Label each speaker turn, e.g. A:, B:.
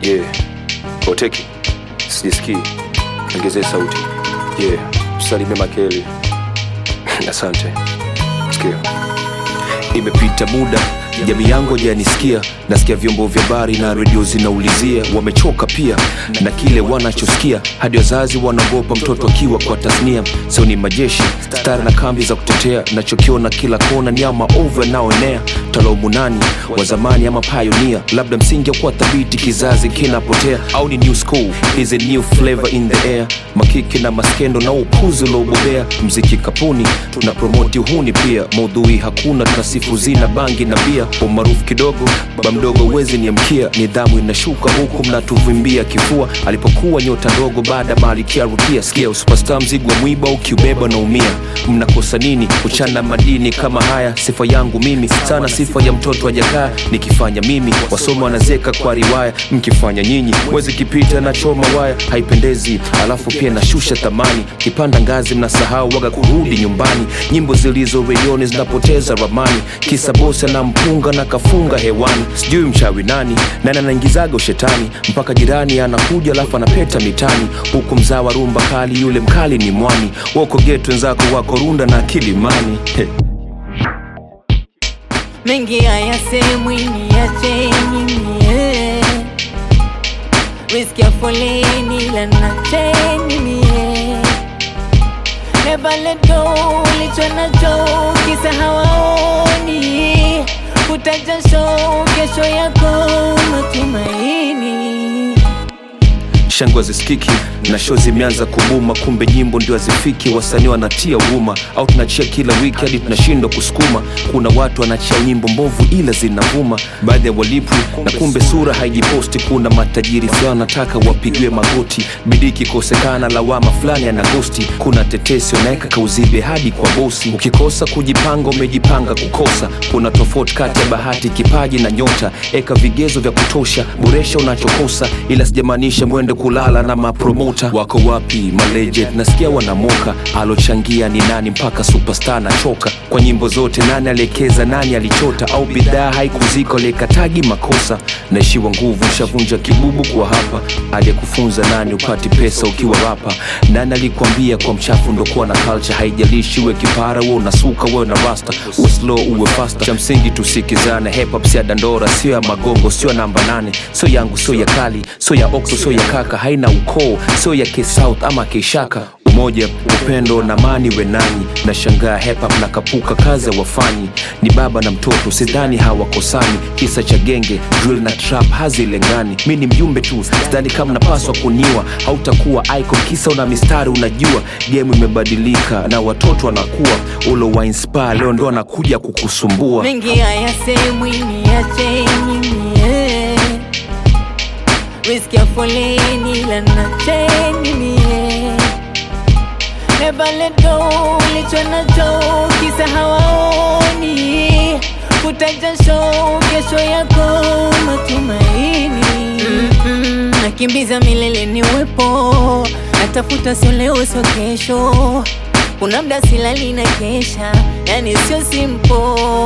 A: yeah. Oteki, sijisikii, ongezee sauti yeah. Msalimie Makeli. Asante. Sikia, imepita muda jamii yangu hajanisikia nasikia vyombo vya habari na redio zinaulizia wamechoka pia na kile wanachosikia hadi wazazi wanaogopa mtoto akiwa kwa tasnia sio ni majeshi stari na kambi za kutetea nachokiona kila kona ni ama ovu yanaoenea talaumu nani wa zamani ama pioneer labda msingi wa kuwa thabiti kizazi kinapotea au ni new school is a new flavor in the air makiki na maskendo na upuzi uliobobea mziki kapuni tuna promoti uhuni pia maudhui hakuna tunasifu zina bangi na bia umaarufu kidogo baba mdogo uwezi niamkia nidhamu inashuka huku mnatuvimbia kifua alipokuwa nyota ndogo baada malikia rukia sikia usupasta mzigo wa mwiba ukiubeba na umia mnakosa nini uchana madini kama haya sifa yangu mimi sana sifa ya mtoto ajakaa nikifanya mimi wasoma wanazeka kwa riwaya mkifanya nyinyi mwezi kipita na choma waya haipendezi alafu pia nashusha thamani kipanda ngazi mnasahau waga kurudi nyumbani nyimbo zilizo redioni zinapoteza ramani kisa bosi anampunga na kafunga hewani sijui mchawi nani nani anaingizaga ushetani mpaka jirani anakuja alafu anapeta mitani huku mzaa wa rumba kali yule mkali ni mwani wako getu wenzako wako runda na kilimani hey.
B: mengi hayasemwi niacheni mie riski ya foleni lanacheni mie Never let go ulicho nacho kisa hawaoni futa jasho kesho yako matumaini
A: shangwe zisikiki na show zimeanza kubuma kumbe nyimbo ndio hazifiki wasanii wanatia huruma au tunachia kila wiki hadi tunashindwa kusukuma kuna watu wanachia nyimbo mbovu ila zinavuma baadhi ya walipwi na kumbe sura haijiposti kuna matajiri fulani wanataka wapigiwe magoti bidii ikikosekana lawama fulani anagosti kuna tetesi wanaweka kauzibe hadi kwa bosi ukikosa kujipanga umejipanga kukosa kuna tofauti kati ya bahati kipaji na nyota eka vigezo vya kutosha boresha unachokosa ila sijamaanisha mwende kulala na mapromota wako wapi malegend nasikia wanamoka alochangia ni nani mpaka superstar nachoka kwa nyimbo zote nani aliekeza nani alichota au bidhaa haikuzika aliyekatagi makosa naishiwa nguvu shavunja kibubu kwa hapa aliyekufunza nani upati pesa ukiwa rapa nani alikwambia kwa mchafu ndokuwa na culture haijalishi uwe kipara uwe unasuka uwe na rasta uwe slow uwe fasta cha msingi tusikizane hip hop si ya dandora sio ya magongo sio ya namba nane sio yangu sio ya kali sio ya okso sio ya kaka haina ukoo sio ya kisouth ama kishaka umoja upendo na mani wenani na shangaa hip hop na kapuka kazi wafanyi ni baba na mtoto sidhani hawakosani kisa cha genge drill na trap hazilengani mi ni mjumbe tu sidhani kama napaswa kuniwa hautakuwa icon kisa una mistari unajua game imebadilika na watoto wanakuwa ulo wa inspire leo ndo anakuja kukusumbua
B: mengi hayasemwi niacheni mie riski ya foleni lanacheni mie Never let go ulicho nacho kisa hawaoni futa jasho kesho yako matumaini Mm-mm, nakimbiza milele ni uwepo natafuta sio leo sio kesho kuna mda silali na kesha yani sio simpo